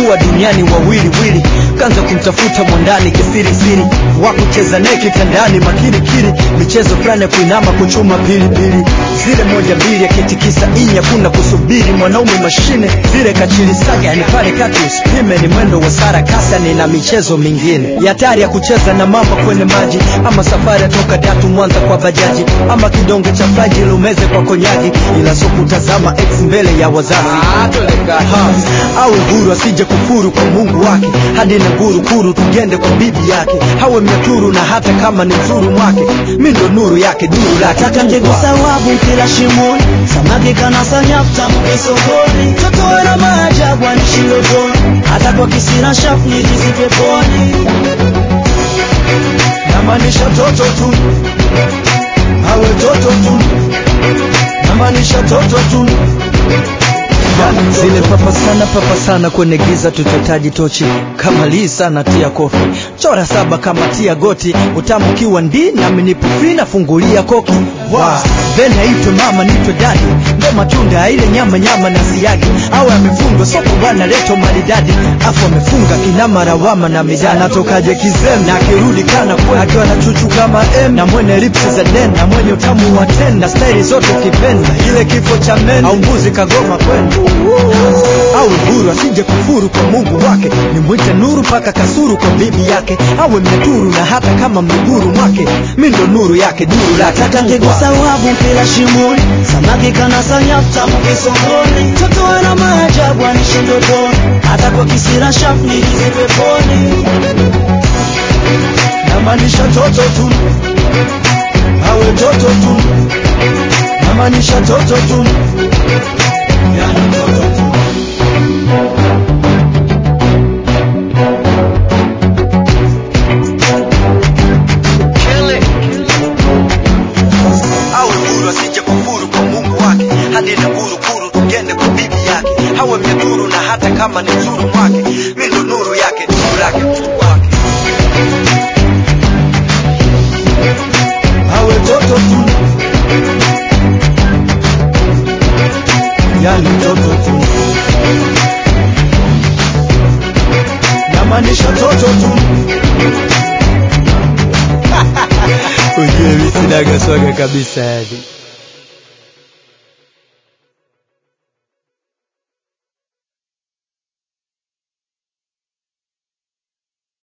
walikuwa duniani wawili wili kanza kumtafuta mwandani kisirisiri wakucheza naye kitandani makini kiri michezo fulani ya kuinama kuchuma pilipili zile moja mbili akitikisa inya kuna kusubiri mwanaume mashine zile kachilisaga yani pale kati usipime ni mwendo wa sarakasa ni na michezo mingine ya hatari ya kucheza na mamba kwenye maji ama safari ya toka datu mwanza kwa bajaji ama kidonge cha faji lumeze kwa konyagi ila so kutazama ex mbele ya wazazi ha, awe huru asije kufuru kwa mungu wake hadi na nguru kuru tugende kwa bibi yake hawe mnyaturu na hata kama ni mzuru mwake mi ndo nuru yake duru lake Nataka ngekusa wabu kila shimoni Samaki kanasa nyafta mke sokoni Toto na maajabu anishi ndotoni Hata kwa kisira shafu nijizi peponi namaanisha toto tu awe toto tu namaanisha toto tu zile papa sana papa sana kwenye giza tutataji tochi kama lii sana tia kofi chora saba kama tia goti utamukiwa ndi nami nipufina fungulia koki wow. then aitwe mama nitwe dadi ndo matunda ya ile nyama nyama na siagi awe amefungwa soko bwana leto maridadi afu amefunga kinama rawama na midani natokaje kizem na akirudi kana kwe akiwa na chuchu kama m na mwenye lipsi za den na mwenye utamu wa ten na staili zote ukipenda ile kifo cha men au mbuzi kagoma kwenda awe huru asije kufuru kwa mungu wake nimwite nuru mpaka kasuru kwa bibi yake awe mnaturu na hata kama miguru mwake mi ndo nuru yake duru lake Nataka ngekusa wabu kila shimoni Samaki kanasa nyafta mke sokoni Toto na maajabu anishi ndotoni Hata kwa kisira shafu nijizi peponi namaanisha toto tu awe toto tu namaanisha toto tu yani toto tu awe huru asije kufuru kwa mungu wake hadi na guru kuru tugende kwa bibi yake hawe mnyaturu na hata kama ni mzuru mwake mi ndo nuru yake nuru lake mtu wake awe toto tu yani toto tu namaanisha toto tu ujue mi sinaga swaga kabisa yani